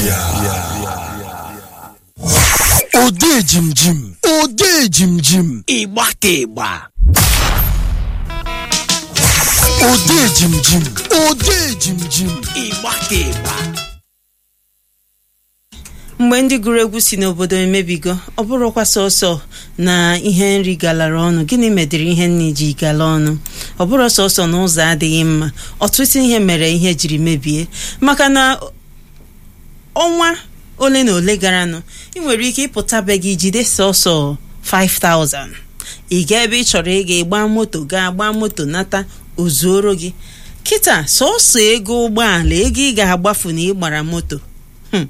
ode jimjim ode jimjim ịgba ka ịgba ode jimjim ode jimjim ịgba ka ịgba mgbe ndị gụrụ egwu si n'obodo emebigo ọ bụrụkwa sọsọ na ihe nri galara ọnụ gịnị medịrị ihe nri ji gala ọnụ ọ bụrụ sọsọ na ụzọ adịghị mma ọtụtụ ihe mere ihe jiri mebie maka na ọnwa ole na ole garanụ ị nwere ike ịpụta be gị jide sọsọ 5000 ị gaa ebe ị chọrọ ịga ịgba moto gaa gbaa moto nata ozuoro gị kịta sọsọ ego ụgbọala ego ị ga-agbafu na ịgbara moto Hmm.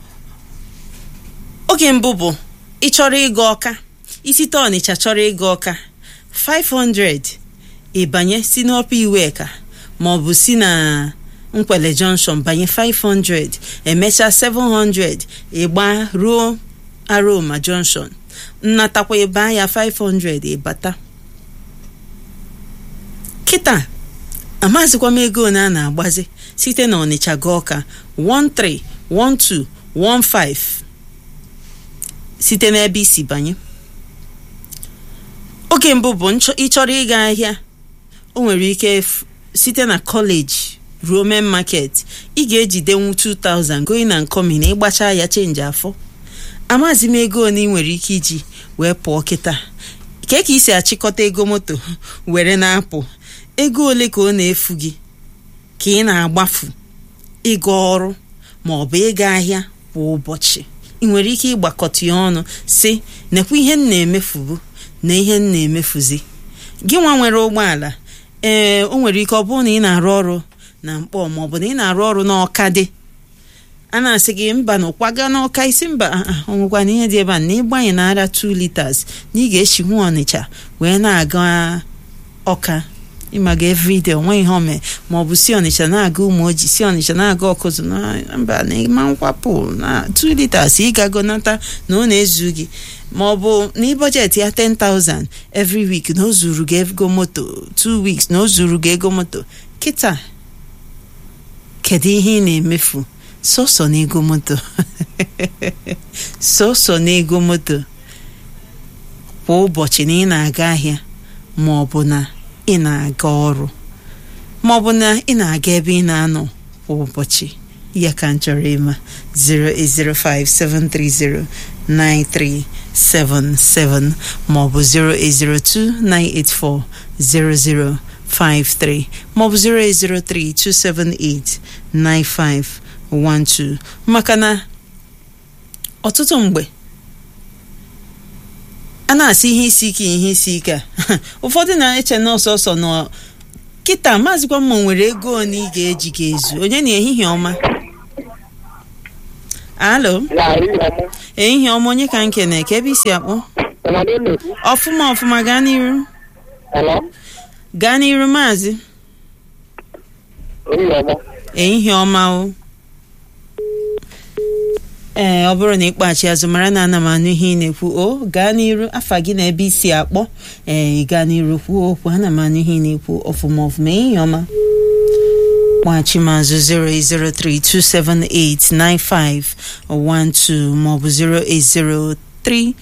oge mbụ bụ ị chọrọ ịga ọka isite ọnịcha chọrọ ịga ọka 500 ịbanye si n'ọpa iweka maọbụ si na nkwele junction banye 500 emechaa 700 ịgba ruo aroma junction nnatakwa ịba ya 500 ịbata kịta amazikwa m ego ole a na-agbazi site na ọnịcha gaa ọka 13 12 15 site n'ebe isi banye oge mbụ bụ nchọ- ịchọrọ ịga ahịa o nwere ike f- site na kọleji ruo main market ị ga-ejidenwu 2000 going and coming na ịgbacha ya chenji afọ amazi m ego ole ị nwere ike iji wee pụọ kịta ke ka isi achịkọta ego moto were na-apụ ego ole ka ọ na-efu gị ka ị na-agbafu ịga ọrụ ma ọ bụ ịga ahịa kwa ụbọchị ị nwere ike ịgbakọta ya ọnụ si nekwa ihe m na-emefubu na ihe m na-emefuzi gị nwa nwere ụgbọala ee o nwere ike ọ bụrụ na ị na-arụ ọrụ na mkpọ ma ọ bụ na ị na-arụ ọrụ n'ọka dị a na-asị gị mba na ụkwaga n'ọka isi mba ah, ah, ọ nwekwa na ihe dị ebe a na ịgbanye na-ara 2 liters na ị ga-echinwu ọnịcha wee na-aga ọka ịmaga everyday onwe ihe ome ma ọ bụ si ọnịcha na-aga ụmụ ojii si ọnịcha na-aga ọkụzụ na mba na ịma nkwapụ na 2 liters ịgago nata na ọ na-ezu gị ma ọ bụ na ịbọjetị ya 10,000 every week na o zuru gị ego moto 2 weeks na o zuru gị ego moto kịta kedu ihe ị na-emefu sọsọ na ego moto sọsọ na ego moto kwa ụbọchị na ị na-aga ahịa ma ọ bụ na ị na-aga ọrụ ma ọ bụ na ị na-aga ebe ị na-anọ kwa ụbọchị ya ka m chọrọ ịma 08057309377 ma ọ bụ 08029840053 ma ọ bụ 08032789512 maka na ọtụtụ mgbe a na-asị ihe isi ike ihe isi ike a ụfọdụ na-eche na ọsọsọ nọ kịta maazịkwa mma nwere ego one ị ga-eji ga-ezu onye na ehihie ọma alo ehihie ọma onye ka nke na eke ebe isi akpọ ọfụma ọfụma gaa n'iru gaa n'iru maazị ehihie ọma o ee ọ bụrụ na ịkpọghachi azụ mara na ana m anụ ihe ị na-ekwu o gaa n'iru afa gị na ebe isi akpọ ee ị gaa n'iru kwuo okwu ana m anụ ihe ị na-ekwu ọfụma ọfụma ehihie ọma kpọghachi m azụ 08032789512 maọbụ 08030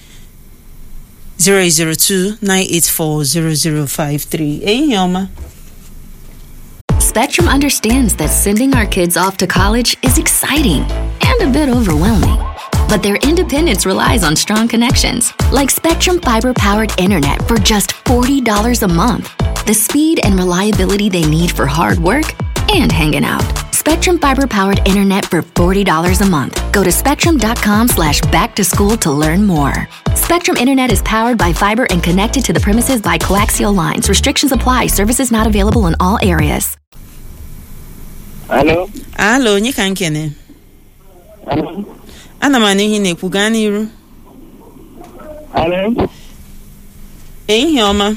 002-984-0053 ehihie ọma Spectrum understands that sending our kids off to college is exciting and a bit overwhelming. But their independence relies on strong connections, like Spectrum fiber powered internet for just $40 a month. The speed and reliability they need for hard work and hanging out. Spectrum fiber powered internet for $40 a month. Go to spectrum.com slash back to school to learn more. Spectrum Internet is powered by fiber and connected to the premises by coaxial lines. Restrictions apply. Services not available in all areas. Alo, alo onye ka nkene alo, ana m anụ ihe ị na-ekwu gaa n'iru alo, ehihie ọma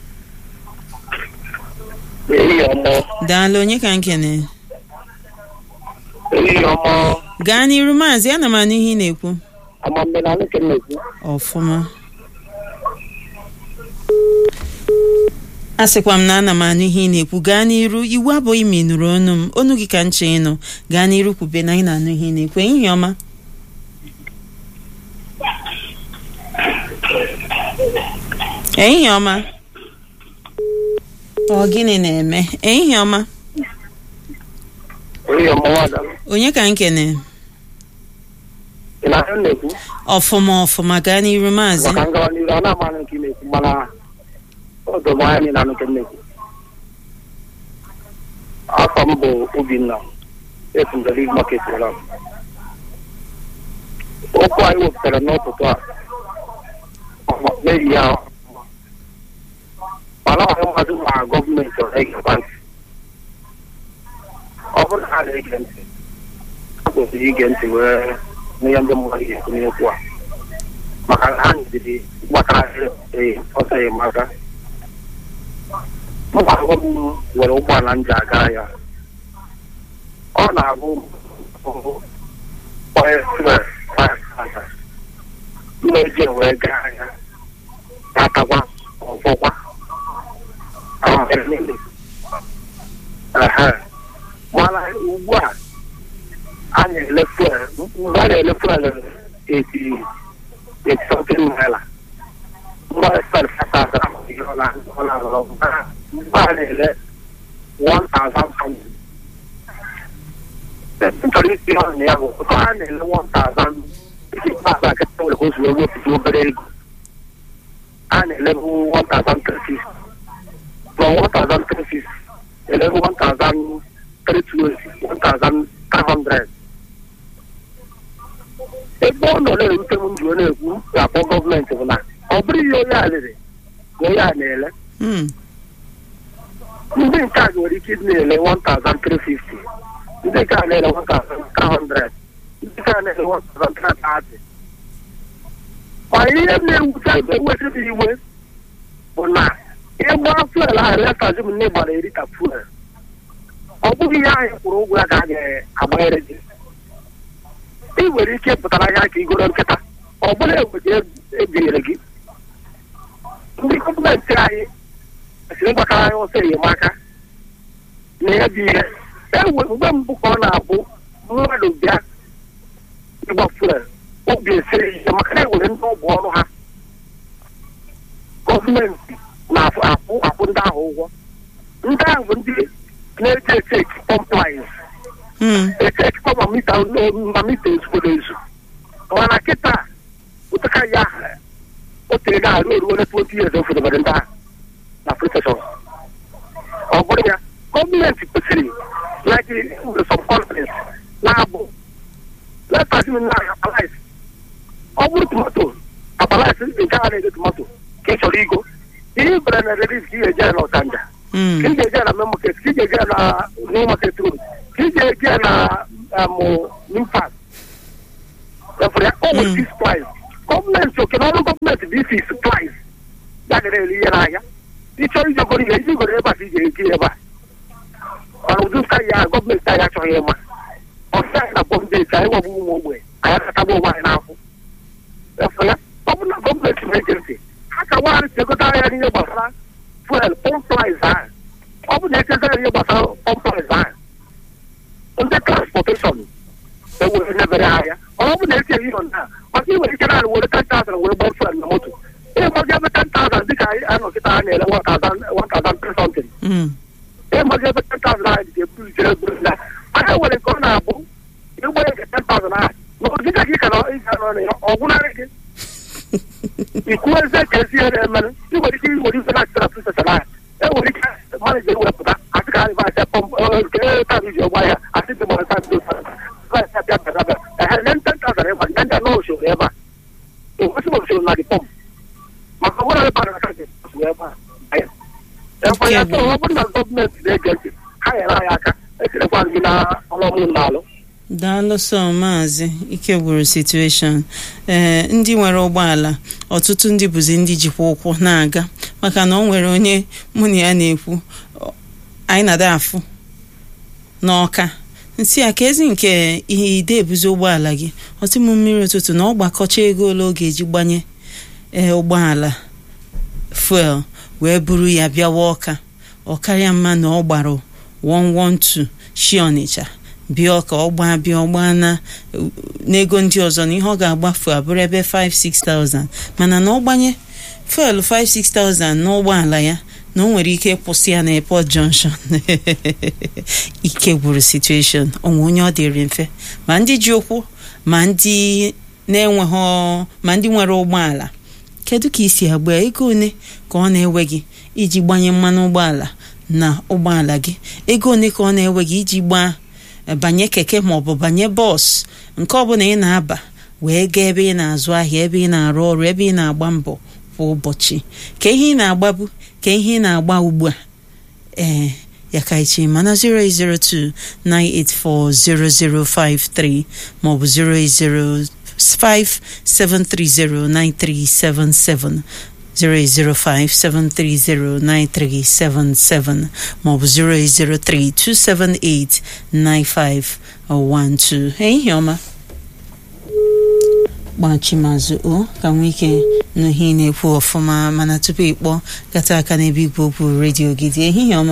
ehihie ọma, daalụ onye ka nkene ehihie ọma, gaa n'iru maazị ana m anụ ihe ị na-ekwu amambe na nwoke na-ekwu. ọfụma a sịkwa m na ana m anụ ihe ị na-ekwu gaa n'iru iwu abụghị ma ị nụrụ ọnụ m ọnụ gị ka nche ịnụ gaa n'iru kwube na ị na-anụ ihe ị na-ekwu ehihie ọma ehihie ọma ọ gịnị na-eme ehihie ọma Onye ọmụwada onye ka nkene ị na-ahụ na-ekwu ọfụma ọfụma gaa n'iru maazị maka ngawa n'iru ọ na-ama nke ị na-ekwu mana ọdụ m anya na nke m na-ekwu afọ m bụ Obinna esundere market ụra okwu anyị wepụtara n'ụtụtụ a n'ehi ya mana ọha mmadụ ma gọọmenti ọ na-egekwa ntị ọ bụrụ na ha na-ege ntị ha kwesịrị ige ntị wee n'ihe ndị mmadụ ga-ekwu n'okwu a maka na ha nyeziri gbakara ee ọsọ enyemaka mba agwa m nwere ụgbọala m ji aga ya ọ na-abụ mmeji wee gaa ya atakwa ọfọkwa mana ugbu a a na-ele fuel mgbe a na-ele fuel eti eti something naira mgbe fuel fasasa ihe ọ na- ọ na-arọrọ mgbe a na-ele one thousand something m chọrọ isi ọnụ na ya bụ ụtọ a na-ele one thousand isi pass akịta nwere ka o si wee wepụta obere ego a na-elebu one thousand three fifty from one thousand three fifty elebu one thousand three twenty one thousand three hundred ebe ọ nọ na-erute m njụ na-ekwu ga-akpọ gọọmenti bụ na ọ bụrụ ihe onye a lere ka onye a na-ele Mm, ndị nke a nwere ike ịdị na-ele 1350 ndị nke a na-ele 1300 ndị nke a na-ele 1330 ma ihe na-ewute ewetịrị iwe bụ na ịgba fuel ahụ letazi m nne gbara erita fuel ọ bụghị ihe anyị kwụrụ ụgwọ ya ka a ga-agbanyere gị ị nwere ike pụtara ahịa ka igoro nkịta ọ bụla egbeji ebinyere gị ndị gọọmenti anyị kwesịrị ịgbakara anyị ọsọ enyemaka na ya bụ ihe ewe mgbe mbụ ka ọ na-abụ mmadụ bịa ịgba fuel obi esiri ihe maka na ewere ndị ọgwụ ọrụ ha gọọmenti na-afụ akwụ akwụ ndị ahụ ụgwọ ndị ahụ bụ ndị na-eji eteki pọmplaiz mm, eteki pọmpa mita ma mita ezukwere ezu mana kịta ụtaka ya o tere na arụ eruo na 20 years ofedobere ndị ahụ na protection ọ bụrụ ya gọọmenti kwesịrị like nwere some companies na-abụ letasi na apalize ọ bụrụ tomato apalize nke a na-ede tomato ka ị chọrọ igo ihe ibere na redis ka ị ga-eje ya na ọchanja mm, ka ị ga-eje ya na main market ka ị ga-eje ya na new market road ka ị ga-eje ya na amụ nimpas efere ya o nwere fix price gọọmenti oke n'ọrụ gọọmenti bụ isi price ya na-ere ihe n'ahịa ịchọrọ ijegoro ihe iji goro ebe a ka ị ga-egi ebe a mana ụdị ụka ya gọọmenti anyị achọghị ịma ọsị anyị na bọmbeeti anyị nwabụ ụmụ ogbenye anyị akatagbu onwe anyị n'afọ efu ya ọ bụrụ na gọọmenti na-ege ntị ha ka nwaanyị si egote ahịa n'ihe gbasara fuel pọmplaiz ahụ ọ bụ na echezara ihe gbasara pọmplaiz ahụ ndị transporteshọn ewere nebere ahịa ọ bụ na esi ehi nọ na maka iwere ike naanị were 10,000 were gbaa fuel na moto ịgbazi ebe 10,000 dịka anyị anọkịta ha na-ele 1,000 something mm. ịmazi ebe 10,000 ahụ dị eburu jere buru na anya nwere nke ọ na-abụ ịgba ege 10,000 ahụ na dịka gị ka nọ ịga nọ na ya ọ gwụnarị gị ikwu eze ka ezi ihe na-emere ị nwere ike iwere ife na-achịtara prisesa ahụ enwere ike maneja ewepụta asị ka anyị asị pọmp nke taa iji ọgba ya asị dị mara taa ndị abịa bịa ehe nye 10,000 ịgba ndị ndị anọ usoro ebe a enwesị usoro na dị pọmp maka ọbụla ebe a na-aka dị usoro ebe a ebe ya ọ bụrụ na gọọmenti na-ege ntị ha nyere anyị aka ekelekwa gị na ọlọmụ na-alụ daalụ sọ maazị ike gwụrụ situation ee ndị nwere ụgbọala ọtụtụ ndị bụzi ndị jikwa ụkwụ na-aga maka na ọ nwere onye mụ na ya na-ekwu ọ- anyị na-ada afụ n'ọka nsị a ka ezi nke ihe ide ebuzi ụgbọala gị ọtị m mmiri ụtụtụ na ọ gbakọcha ego ole ọ ga-eji gbanye ee ụgbọala fuel wee buru ya bịawa ọka ọkarịa mma na ọ gbara 112 shi ọnịcha bịa ọka ọgba bịa ọgba na n'ego ndị ọzọ na ihe ọ ga-agbafu abụrụ ebe 5-6000 mana na ọ gbanye fuelu 5-6000 n'ụgbọala ya na o nwere ike ịkwụsị ya na airport junction ike gwụrụ situation onwe onye ọ dịrị mfe ma ndị ji ụkwụ ma ndị na-enweghị ma ndị nwere ụgbọala kedu ka isi agba ego one ka ọ na-ewe gị iji gbanye mmanụ ụgbọala na ụgbọala gị ego one ka ọ na-ewe gị iji gbaa banye keke maọbụ banye bọs nke ọbụla ị na-aba wee gaa ebe ị na-azụ ahịa ebe ị na-arụ ọrụ ebe ị na-agba mbọ kwa ụbọchị ka ihe ị na-agbabu ka ihe ị na-agba ugbu a ee ya ka ichi mana 08029840053 maọbụ 08057309377 08057309377 maọbụ 08032789512 ehihie ọma gbachimazụ o ka nwee ike n'ihe ị na-ekwu ọfụma mana tupu ịkpọ gata aka n'ebe igwe okwu redio gị dị ehihie ọma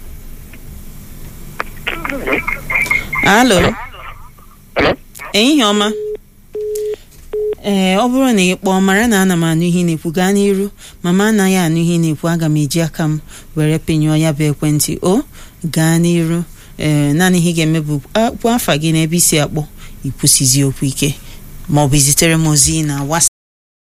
alo ehihie ọma ee ọ bụrụ na ị kpọọ mara na ana m anụ ihe ị na-ekwu gaa n'iru mama anaghị anụ ihe ị na-ekwu aga m eji aka m were penyụọ ya bụ ekwentị o gaa n'iru ee naanị ihe ị ga-eme bụ kpụọ afa gị n'ebe isi akpọ ikwụsizi okwu ike maọbụ izitere m ozi na WhatsApp